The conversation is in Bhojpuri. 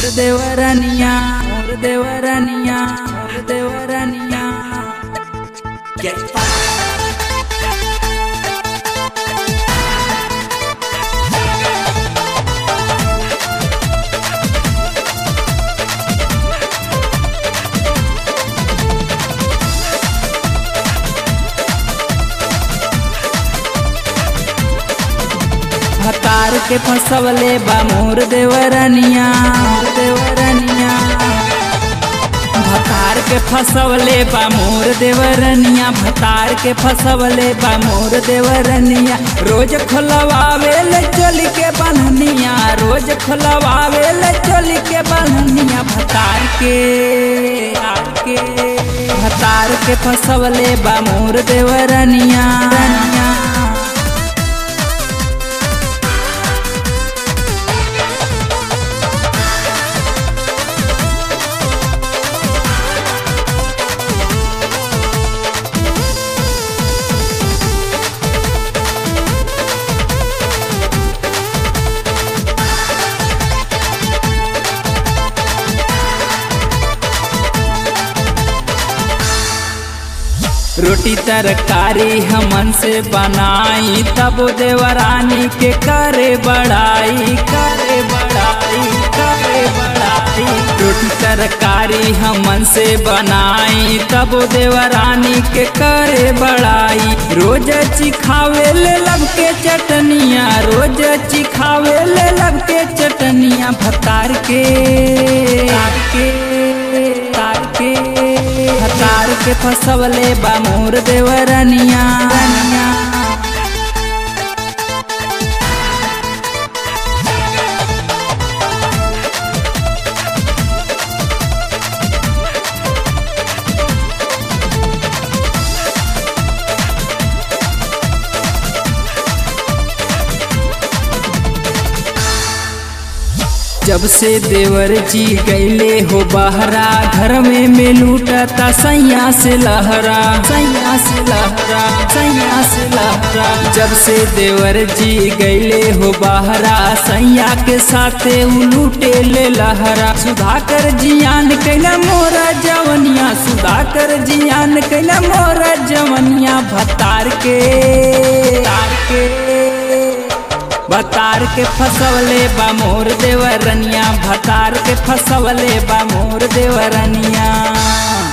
मोर देवरनिया मोर देवरनिया मोर देवरनिया Get fucked. भतार के फसवले बा मोर देवरनिया मोर देवरनिया भतार के फसवले बा मोर देवरनिया भतार के फसवले बा मोर देवरनिया रोज खोलवावे ले चल के बन्हनिया रोज खोलवावे ले चल के बन्हनिया भतार के आर के भतार के फसवले बा मोर देवरनिया रनिया रोटी तरकारी हमन से बनाई तब देवरानी के करे बड़ाई करे बड़ाई करे बड़ाई रोटी तरकारी हमन से बनाई तब देवरानी के करे बड़ाई रोज चिखावे ले लब के चटनिया रोज चिखावे ले लब के चटनिया भतार के तार के तार के हतार के फसवले बा मोर देवरनिया रनिया जब से देवर जी गईले हो बहरा घर में में लूटता सैया से लहरा सैया से लहरा सैया से लहरा जब से देवर जी गईले हो बहरा सैया के साथे उ लूटे ले लहरा सुधाकर जियान कैला मोरा जवनिया सुधाकर जियान कैला मोरा जवनिया भतार के तार के भतार के फसवले बा मोर देवरनिया भतार के फसवले बा मोर देवरनिया